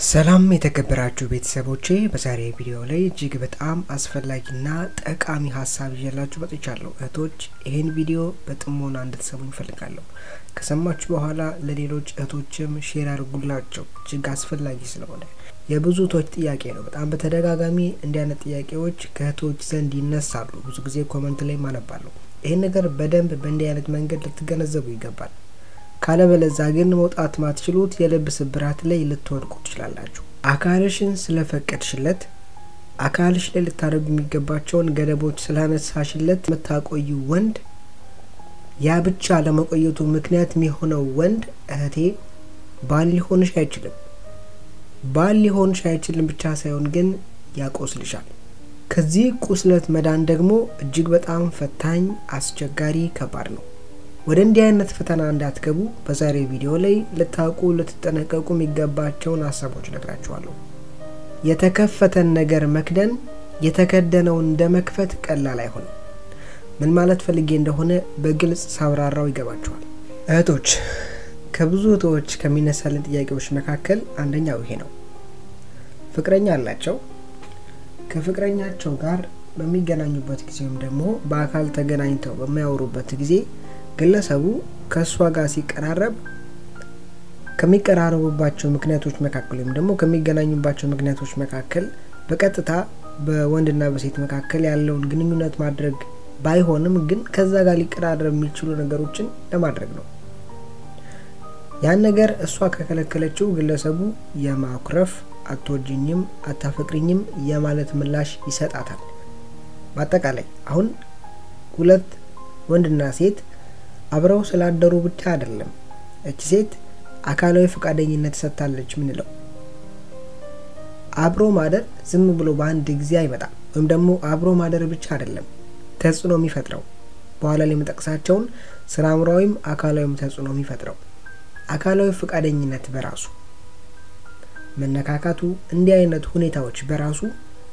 ሰላም የተከበራችሁ ቤተሰቦቼ፣ በዛሬ ቪዲዮ ላይ እጅግ በጣም አስፈላጊና ጠቃሚ ሀሳብ ይዤላችሁ መጥቻለሁ። እህቶች ይህን ቪዲዮ በጥሞና እንድትሰሙ ይፈልጋለሁ። ከሰማችሁ በኋላ ለሌሎች እህቶችም ሼር አድርጉላቸው፣ እጅግ አስፈላጊ ስለሆነ የብዙ እህቶች ጥያቄ ነው። በጣም በተደጋጋሚ እንዲህ አይነት ጥያቄዎች ከእህቶች ዘንድ ይነሳሉ። ብዙ ጊዜ ኮመንት ላይ ማነባለሁ። ይህን ነገር በደንብ በእንዲህ አይነት መንገድ ልትገነዘቡ ይገባል። ካለበለዛ ግን መውጣት ማትችሉት የልብ ስብራት ላይ ልትወድቁ ትችላላችሁ። አካልሽን ስለፈቀድሽለት አካልሽ ላይ ልታደርጉ የሚገባቸውን ገደቦች ስላነሳሽለት የምታቆዩ ወንድ ያ ብቻ ለመቆየቱ ምክንያት የሚሆነው ወንድ እህቴ ባል ሊሆንሽ አይችልም። ባል ሊሆንሽ አይችልም ብቻ ሳይሆን ግን ያቆስልሻል። ከዚህ ቁስለት መዳን ደግሞ እጅግ በጣም ፈታኝ፣ አስቸጋሪ፣ ከባድ ነው። ወደ እንዲህ አይነት ፈተና እንዳትገቡ በዛሬ ቪዲዮ ላይ ልታውቁ ልትጠነቀቁ የሚገባቸውን ሀሳቦች ነግራችኋለሁ። የተከፈተን ነገር መክደን የተከደነውን እንደ መክፈት ቀላል አይሆንም። ምን ማለት ፈልጌ እንደሆነ በግልጽ ሳብራራው ይገባችኋል። እህቶች፣ ከብዙ እህቶች ከሚነሳልን ጥያቄዎች መካከል አንደኛው ይሄ ነው። ፍቅረኛ አላቸው። ከፍቅረኛቸው ጋር በሚገናኙበት ጊዜ ወይም ደግሞ በአካል ተገናኝተው በሚያወሩበት ጊዜ ግለሰቡ ከእሷ ጋር ሲቀራረብ ከሚቀራረቡባቸው ምክንያቶች መካከል ወይም ደግሞ ከሚገናኙባቸው ምክንያቶች መካከል በቀጥታ በወንድና በሴት መካከል ያለውን ግንኙነት ማድረግ ባይሆንም ግን ከዛ ጋር ሊቀራረብ የሚችሉ ነገሮችን ለማድረግ ነው። ያን ነገር እሷ ከከለከለችው ግለሰቡ የማኩረፍ አትወጅኝም፣ አታፈቅሪኝም የማለት ምላሽ ይሰጣታል። በአጠቃላይ አሁን ሁለት ወንድና ሴት አብረው ስላደሩ ብቻ አይደለም እች ሴት አካላዊ ፈቃደኝነት ሰጥታለች ምንለው። አብሮ ማደር ዝም ብሎ በአንድ ጊዜ አይመጣም። ወይም ደግሞ አብሮ ማደር ብቻ አይደለም ተጽዕኖ የሚፈጥረው በኋላ ላይ የምጠቅሳቸውን ስነ አእምሯዊም አካላዊም ተጽዕኖ የሚፈጥረው አካላዊ ፈቃደኝነት በራሱ መነካካቱ፣ እንዲህ አይነት ሁኔታዎች በራሱ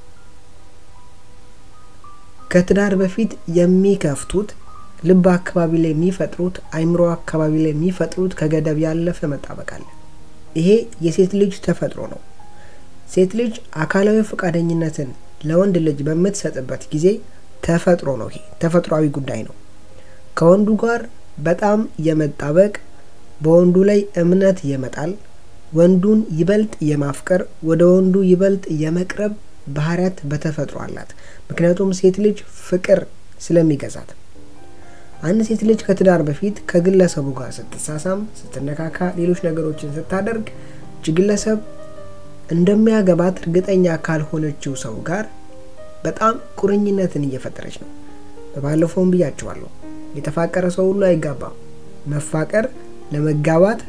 ከትዳር በፊት የሚከፍቱት ልብ አካባቢ ላይ የሚፈጥሩት አይምሮ አካባቢ ላይ የሚፈጥሩት ከገደብ ያለፈ መጣበቅ አለ። ይሄ የሴት ልጅ ተፈጥሮ ነው። ሴት ልጅ አካላዊ ፈቃደኝነትን ለወንድ ልጅ በምትሰጥበት ጊዜ ተፈጥሮ ነው። ይሄ ተፈጥሯዊ ጉዳይ ነው። ከወንዱ ጋር በጣም የመጣበቅ በወንዱ ላይ እምነት የመጣል ወንዱን ይበልጥ የማፍቀር ወደ ወንዱ ይበልጥ የመቅረብ ባህሪያት በተፈጥሮ አላት። ምክንያቱም ሴት ልጅ ፍቅር ስለሚገዛት አንድ ሴት ልጅ ከትዳር በፊት ከግለሰቡ ጋር ስትሳሳም፣ ስትነካካ፣ ሌሎች ነገሮችን ስታደርግ እች ግለሰብ እንደሚያገባት እርግጠኛ ካልሆነችው ሰው ጋር በጣም ቁርኝነትን እየፈጠረች ነው። በባለፈውም ብያቸዋለሁ፣ የተፋቀረ ሰው ሁሉ አይጋባም። መፋቀር ለመጋባት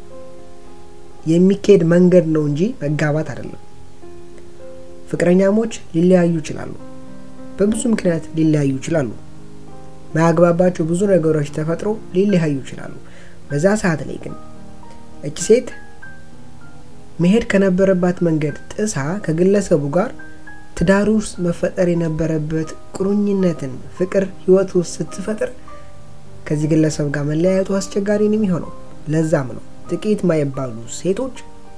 የሚካሄድ መንገድ ነው እንጂ መጋባት አይደለም። ፍቅረኛሞች ሊለያዩ ይችላሉ። በብዙ ምክንያት ሊለያዩ ይችላሉ። ማያግባባቸው ብዙ ነገሮች ተፈጥሮ ሊለያዩ ይችላሉ። በዛ ሰዓት ላይ ግን እች ሴት መሄድ ከነበረባት መንገድ ጥሳ ከግለሰቡ ጋር ትዳር ውስጥ መፈጠር የነበረበት ቁርኝነትን ፍቅር ህይወት ውስጥ ስትፈጥር ከዚህ ግለሰብ ጋር መለያየቱ አስቸጋሪ ነው የሚሆነው። ለዛም ነው ጥቂት ማይባሉ ሴቶች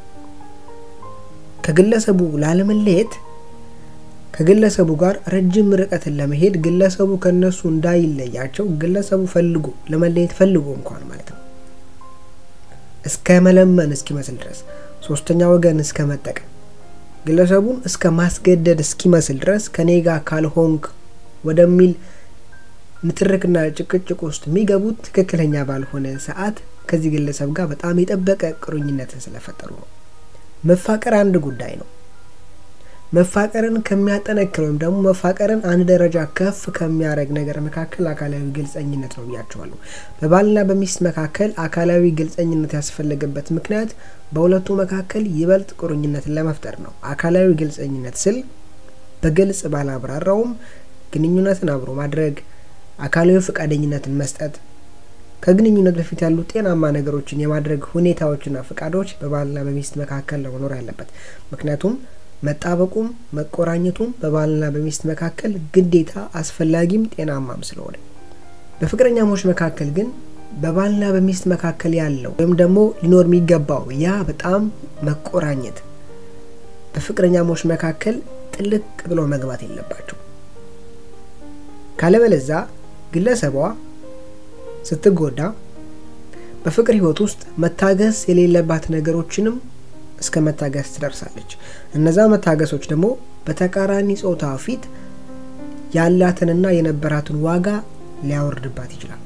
ከግለሰቡ ላለመለየት ከግለሰቡ ጋር ረጅም ርቀትን ለመሄድ ግለሰቡ ከነሱ እንዳይለያቸው ግለሰቡ ፈልጎ ለመለየት ፈልጎ እንኳን ማለት ነው እስከ መለመን እስኪመስል ድረስ ሶስተኛ ወገን እስከ መጠቀም ግለሰቡን እስከ ማስገደድ እስኪመስል ድረስ ከኔ ጋር ካልሆንክ ወደሚል ንትርክና ጭቅጭቅ ውስጥ የሚገቡት ትክክለኛ ባልሆነ ሰዓት ከዚህ ግለሰብ ጋር በጣም የጠበቀ ቁርኝነትን ስለፈጠሩ ነው። መፋቀር አንድ ጉዳይ ነው። መፋቀርን ከሚያጠነክር ወይም ደግሞ መፋቀርን አንድ ደረጃ ከፍ ከሚያደርግ ነገር መካከል አካላዊ ግልጸኝነት ነው ብያቸዋለሁ። በባልና በሚስት መካከል አካላዊ ግልጸኝነት ያስፈለገበት ምክንያት በሁለቱ መካከል ይበልጥ ቁርኝነትን ለመፍጠር ነው። አካላዊ ግልጸኝነት ስል በግልጽ ባላብራራውም ግንኙነትን አብሮ ማድረግ፣ አካላዊ ፈቃደኝነትን መስጠት፣ ከግንኙነት በፊት ያሉ ጤናማ ነገሮችን የማድረግ ሁኔታዎችና ፈቃዶች በባልና በሚስት መካከል ነው መኖር ያለበት ምክንያቱም መጣበቁም መቆራኘቱም በባልና በሚስት መካከል ግዴታ አስፈላጊም ጤናማም ስለሆነ በፍቅረኛሞች መካከል ግን በባልና በሚስት መካከል ያለው ወይም ደግሞ ሊኖር የሚገባው ያ በጣም መቆራኘት በፍቅረኛሞች መካከል ጥልቅ ብሎ መግባት የለባቸው። ካለበለዛ ግለሰቧ ስትጎዳ በፍቅር ህይወት ውስጥ መታገስ የሌለባት ነገሮችንም እስከ መታገስ ትደርሳለች። እነዛ መታገሶች ደግሞ በተቃራኒ ጾታ ፊት ያላትንና የነበራትን ዋጋ ሊያወርድባት ይችላል።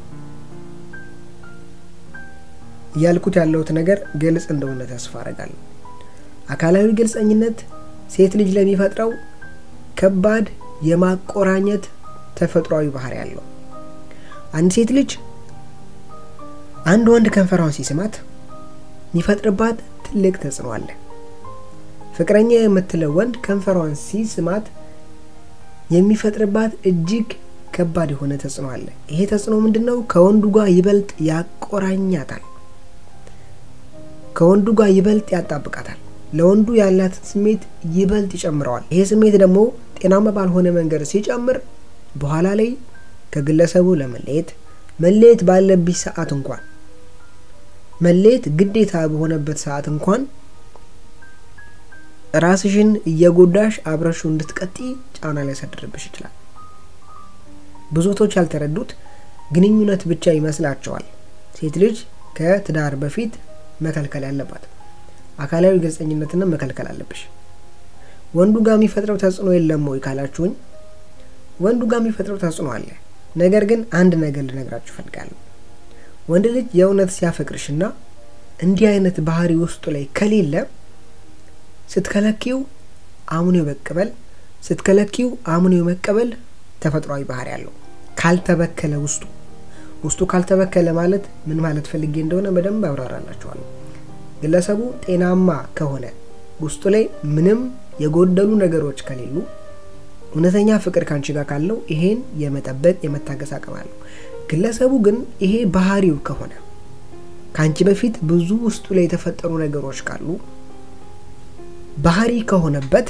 እያልኩት ያለሁት ነገር ግልጽ እንደሆነ ተስፋ አረጋለሁ። አካላዊ ግልጸኝነት ሴት ልጅ ለሚፈጥረው ከባድ የማቆራኘት ተፈጥሯዊ ባህሪ ያለው አንድ ሴት ልጅ አንድ ወንድ ከንፈሯን ሲስማት የሚፈጥርባት ትልቅ ተጽዕኖ አለ። ፍቅረኛ የምትለው ወንድ ከንፈሯን ሲስማት የሚፈጥርባት እጅግ ከባድ የሆነ ተጽዕኖ አለ። ይሄ ተጽዕኖ ምንድን ነው? ከወንዱ ጋር ይበልጥ ያቆራኛታል። ከወንዱ ጋር ይበልጥ ያጣብቃታል። ለወንዱ ያላትን ስሜት ይበልጥ ይጨምረዋል። ይሄ ስሜት ደግሞ ጤናማ ባልሆነ መንገድ ሲጨምር በኋላ ላይ ከግለሰቡ ለመለየት መለየት ባለብሽ ሰዓት እንኳን መለየት ግዴታ በሆነበት ሰዓት እንኳን ራስሽን እየጎዳሽ አብረሽው እንድትቀጢ ጫና ሊያሳድርብሽ ይችላል። ብዙቶች ያልተረዱት ግንኙነት ብቻ ይመስላቸዋል። ሴት ልጅ ከትዳር በፊት መከልከል ያለባት አካላዊ ግልጸኝነትን መከልከል አለብሽ። ወንዱ ጋር የሚፈጥረው ተጽዕኖ የለም ወይ ካላችሁኝ፣ ወንዱ ጋር የሚፈጥረው ተጽዕኖ አለ። ነገር ግን አንድ ነገር ልነግራችሁ እፈልጋለሁ። ወንድ ልጅ የእውነት ሲያፈቅርሽና እንዲህ አይነት ባህሪ ውስጡ ላይ ከሌለ ስትከለኪው አምኖ የመቀበል ስትከለኪው አምኖ የመቀበል ተፈጥሯዊ ባህሪ ያለው ካልተበከለ ውስጡ ውስጡ ካልተበከለ ማለት ምን ማለት ፈልጌ እንደሆነ በደንብ አብራራላችኋለሁ። ግለሰቡ ጤናማ ከሆነ ውስጡ ላይ ምንም የጎደሉ ነገሮች ከሌሉ እውነተኛ ፍቅር ካንቺ ጋር ካለው ይሄን የመጠበቅ የመታገስ አቅም አለው። ግለሰቡ ግን ይሄ ባህሪው ከሆነ ከአንቺ በፊት ብዙ ውስጡ ላይ የተፈጠሩ ነገሮች ካሉ ባህሪ ከሆነበት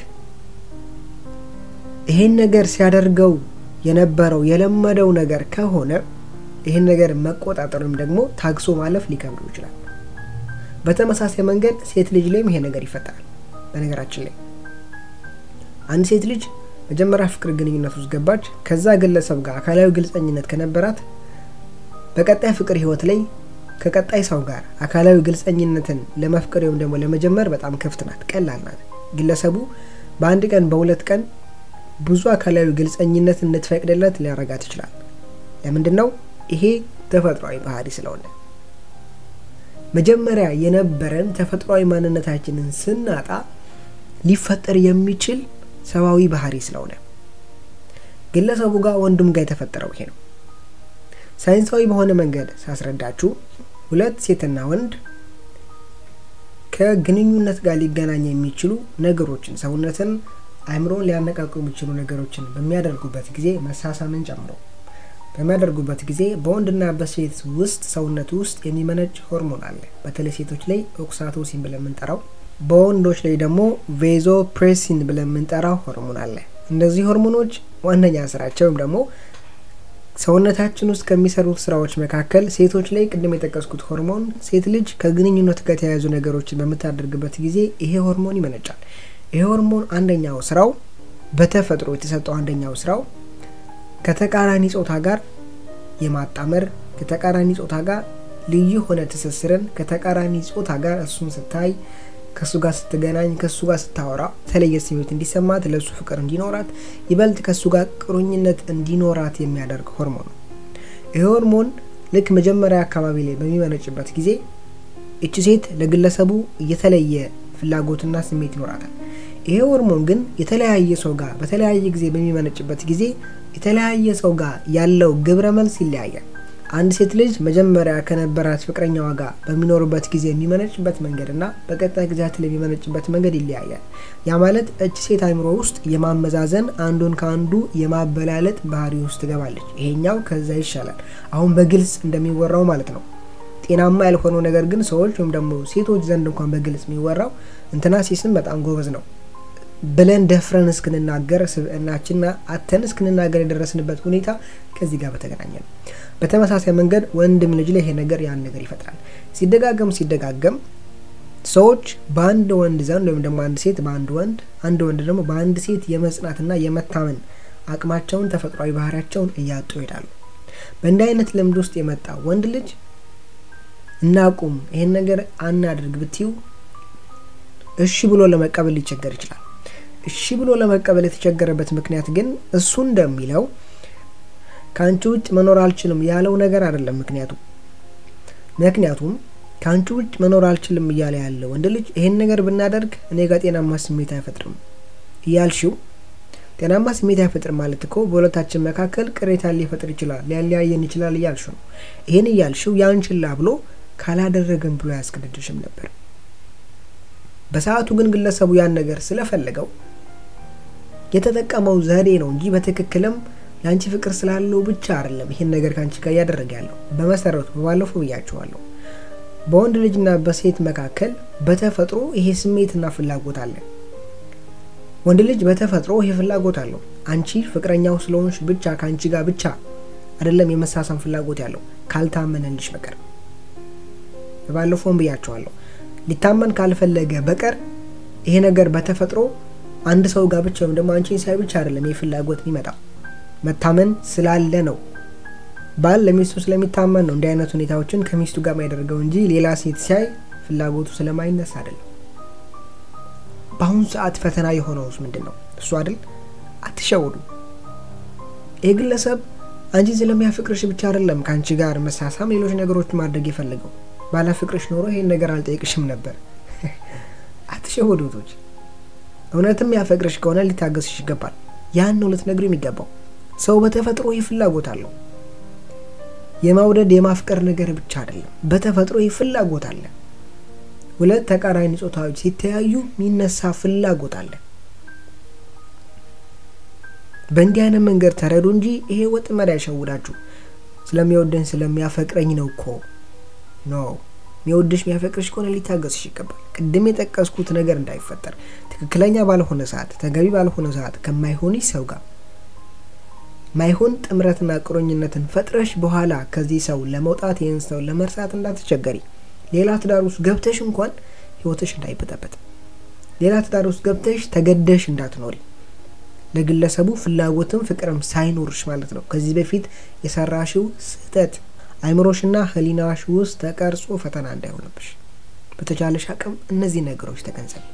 ይሄን ነገር ሲያደርገው የነበረው የለመደው ነገር ከሆነ ይህን ነገር መቆጣጠር ወይም ደግሞ ታግሶ ማለፍ ሊከብደው ይችላል። በተመሳሳይ መንገድ ሴት ልጅ ላይም ይሄ ነገር ይፈጠራል። በነገራችን ላይ አንድ ሴት ልጅ መጀመሪያ ፍቅር ግንኙነት ውስጥ ገባች። ከዛ ግለሰብ ጋር አካላዊ ግልጸኝነት ከነበራት በቀጣይ ፍቅር ህይወት ላይ ከቀጣይ ሰው ጋር አካላዊ ግልጸኝነትን ለመፍቀር ወይም ደግሞ ለመጀመር በጣም ክፍት ናት፣ ቀላል ናት። ግለሰቡ በአንድ ቀን በሁለት ቀን ብዙ አካላዊ ግልጸኝነት እንድትፈቅድለት ሊያረጋት ይችላል። ለምንድን ነው? ይሄ ተፈጥሯዊ ባህሪ ስለሆነ መጀመሪያ የነበረን ተፈጥሯዊ ማንነታችንን ስናጣ ሊፈጠር የሚችል ሰብአዊ ባህሪ ስለሆነ ግለሰቡ ጋር ወንድም ጋር የተፈጠረው ይሄ ነው። ሳይንሳዊ በሆነ መንገድ ሳስረዳችሁ ሁለት ሴትና ወንድ ከግንኙነት ጋር ሊገናኝ የሚችሉ ነገሮችን ሰውነትን፣ አእምሮን ሊያነቃቁ የሚችሉ ነገሮችን በሚያደርጉበት ጊዜ መሳሳምን ጨምሮ በሚያደርጉበት ጊዜ በወንድና በሴት ውስጥ ሰውነት ውስጥ የሚመነጭ ሆርሞን አለ። በተለይ ሴቶች ላይ ኦክሳቶሲን ብለን የምንጠራው፣ በወንዶች ላይ ደግሞ ቬዞ ፕሬሲን ብለን የምንጠራው ሆርሞን አለ። እነዚህ ሆርሞኖች ዋነኛ ስራቸው ወይም ደግሞ ሰውነታችን ውስጥ ከሚሰሩት ስራዎች መካከል ሴቶች ላይ ቅድም የጠቀስኩት ሆርሞን ሴት ልጅ ከግንኙነት ጋር የተያያዙ ነገሮችን በምታደርግበት ጊዜ ይሄ ሆርሞን ይመነጫል። ይሄ ሆርሞን አንደኛው ስራው በተፈጥሮ የተሰጠው አንደኛው ስራው ከተቃራኒ ጾታ ጋር የማጣመር ከተቃራኒ ጾታ ጋር ልዩ የሆነ ትስስርን ከተቃራኒ ጾታ ጋር እሱን ስታይ ከእሱ ጋር ስትገናኝ ከእሱ ጋር ስታወራ የተለየ ስሜት እንዲሰማት ለእሱ ፍቅር እንዲኖራት ይበልጥ ከእሱ ጋር ቁርኝነት እንዲኖራት የሚያደርግ ሆርሞን ነው። ይህ ሆርሞን ልክ መጀመሪያ አካባቢ ላይ በሚመነጭበት ጊዜ እቺ ሴት ለግለሰቡ የተለየ ፍላጎትና ስሜት ይኖራታል። ይሄ ሆርሞን ግን የተለያየ ሰው ጋር በተለያየ ጊዜ በሚመነጭበት ጊዜ የተለያየ ሰው ጋር ያለው ግብረ መልስ ይለያያል። አንድ ሴት ልጅ መጀመሪያ ከነበራት ፍቅረኛዋ ጋር በሚኖሩበት ጊዜ የሚመነጭበት መንገድ እና በቀጣይ ጊዜያት ላይ የሚመነጭበት መንገድ ይለያያል። ያ ማለት እች ሴት አእምሮ ውስጥ የማመዛዘን አንዱን ከአንዱ የማበላለጥ ባህሪ ውስጥ ትገባለች። ይሄኛው ከዛ ይሻላል። አሁን በግልጽ እንደሚወራው ማለት ነው። ጤናማ ያልሆነው ነገር ግን ሰዎች ወይም ደግሞ ሴቶች ዘንድ እንኳን በግልጽ የሚወራው እንትና ሲስም በጣም ጎበዝ ነው ብለን ደፍረን እስክንናገር ስብዕናችንና አተን እስክንናገር የደረስንበት ሁኔታ ከዚህ ጋር በተገናኘ ነው። በተመሳሳይ መንገድ ወንድም ልጅ ላይ ይሄ ነገር ያን ነገር ይፈጥራል። ሲደጋገም ሲደጋገም ሰዎች በአንድ ወንድ ዘንድ ወይም ደግሞ አንድ ሴት በአንድ ወንድ አንድ ወንድ ደግሞ በአንድ ሴት የመጽናትና የመታመን አቅማቸውን ተፈጥሯዊ ባህሪያቸውን እያጡ ይሄዳሉ። በእንዲህ አይነት ልምድ ውስጥ የመጣ ወንድ ልጅ እናቁም፣ ይሄን ነገር አናድርግ ብትዩ እሺ ብሎ ለመቀበል ሊቸገር ይችላል። እሺ ብሎ ለመቀበል የተቸገረበት ምክንያት ግን እሱ እንደሚለው ከአንቺ ውጭ መኖር አልችልም ያለው ነገር አይደለም። ምክንያቱም ምክንያቱም ከአንቺ ውጭ መኖር አልችልም እያለ ያለ ወንድ ልጅ ይሄን ነገር ብናደርግ እኔ ጋር ጤናማ ስሜት አይፈጥርም እያልሽው ጤናማ ስሜት አይፈጥርም ማለት እኮ በሁለታችን መካከል ቅሬታ ሊፈጥር ይችላል፣ ሊያለያየን ይችላል እያልሽ ነው። ይህን እያልሽው ያን ችላ ብሎ ካላደረገም ብሎ አያስገድድሽም ነበር። በሰዓቱ ግን ግለሰቡ ያን ነገር ስለፈለገው የተጠቀመው ዘዴ ነው እንጂ በትክክልም ለአንቺ ፍቅር ስላለው ብቻ አይደለም ይህን ነገር ከአንቺ ጋር እያደረገ ያለው። በመሰረቱ በባለፈው ብያቸዋለሁ፣ በወንድ ልጅና በሴት መካከል በተፈጥሮ ይሄ ስሜትና ፍላጎት አለ። ወንድ ልጅ በተፈጥሮ ይሄ ፍላጎት አለው። አንቺ ፍቅረኛው ስለሆንሽ ብቻ ከአንቺ ጋር ብቻ አይደለም የመሳሳም ፍላጎት ያለው ካልታመነልሽ በቀር በባለፈውም ብያቸዋለሁ። ሊታመን ካልፈለገ በቀር ይሄ ነገር በተፈጥሮ አንድ ሰው ጋር ብቻ ወይም ደግሞ አንቺን ሳይ ብቻ አይደለም ይህ ፍላጎት የሚመጣው መታመን ስላለ ነው። ባል ለሚስቱ ስለሚታመን ነው እንዲህ አይነት ሁኔታዎችን ከሚስቱ ጋር የሚያደርገው እንጂ ሌላ ሴት ሲያይ ፍላጎቱ ስለማይነሳ አይደለም። በአሁኑ ሰዓት ፈተና የሆነውስ ምንድን ነው? እሱ አይደል? አትሸውዱ። ይህ ግለሰብ አንቺን ስለሚያፈቅርሽ ብቻ አይደለም ከአንቺ ጋር መሳሳም፣ ሌሎች ነገሮች ማድረግ የፈለገው ባለፍቅርሽ ኖሮ ይሄን ነገር አልጠይቅሽም ነበር። አትሸወዱቶች። እውነትም ያፈቅርሽ ከሆነ ሊታገስሽ ይገባል። ያን ነው ልትነግሩ የሚገባው። ሰው በተፈጥሮ ይህ ፍላጎት አለው። የማውደድ የማፍቀር ነገር ብቻ አይደለም፣ በተፈጥሮ ይህ ፍላጎት አለ። ሁለት ተቃራኒ ጾታዎች ሲተያዩ የሚነሳ ፍላጎት አለ። በእንዲህ አይነት መንገድ ተረዱ እንጂ ይሄ ወጥመድ ያሸውዳችሁ። ስለሚወደኝ ስለሚያፈቅረኝ ነው እኮ ኖ የሚወድሽ የሚያፈቅርሽ ከሆነ ሊታገስሽ ይገባል። ቅድም የጠቀስኩት ነገር እንዳይፈጠር ትክክለኛ ባልሆነ ሰዓት፣ ተገቢ ባልሆነ ሰዓት ከማይሆንሽ ሰው ጋር ማይሆን ጥምረትና ቁርኝነትን ፈጥረሽ በኋላ ከዚህ ሰው ለመውጣት ይህን ሰው ለመርሳት እንዳትቸገሪ። ሌላ ትዳር ውስጥ ገብተሽ እንኳን ህይወትሽ እንዳይበጠበጥ፣ ሌላ ትዳር ውስጥ ገብተሽ ተገደሽ እንዳትኖሪ፣ ለግለሰቡ ፍላጎትም ፍቅርም ሳይኖርሽ ማለት ነው። ከዚህ በፊት የሰራሽው ስህተት አይምሮሽና ህሊናሽ ውስጥ ተቀርጾ ፈተና እንዳይሆንብሽ በተቻለሽ አቅም እነዚህ ነገሮች ተገንዘብ።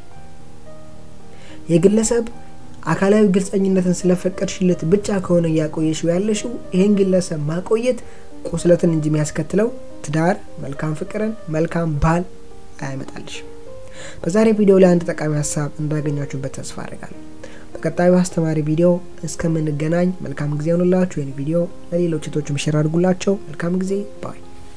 የግለሰብ አካላዊ ግልጸኝነትን ስለፈቀድሽለት ብቻ ከሆነ እያቆየሽው ያለሽው ይህን ግለሰብ ማቆየት ቁስለትን እንጂ የሚያስከትለው ትዳር፣ መልካም ፍቅርን፣ መልካም ባል አያመጣልሽም። በዛሬ ቪዲዮ ላይ አንድ ጠቃሚ ሀሳብ እንዳገኛችሁበት ተስፋ አድርጋለሁ። በቀጣዩ አስተማሪ ቪዲዮ እስከምንገናኝ መልካም ጊዜ ሆኑላችሁ። ይህን ቪዲዮ ለሌሎች እህቶችም ሼር አድርጉላቸው። መልካም ጊዜ ባይ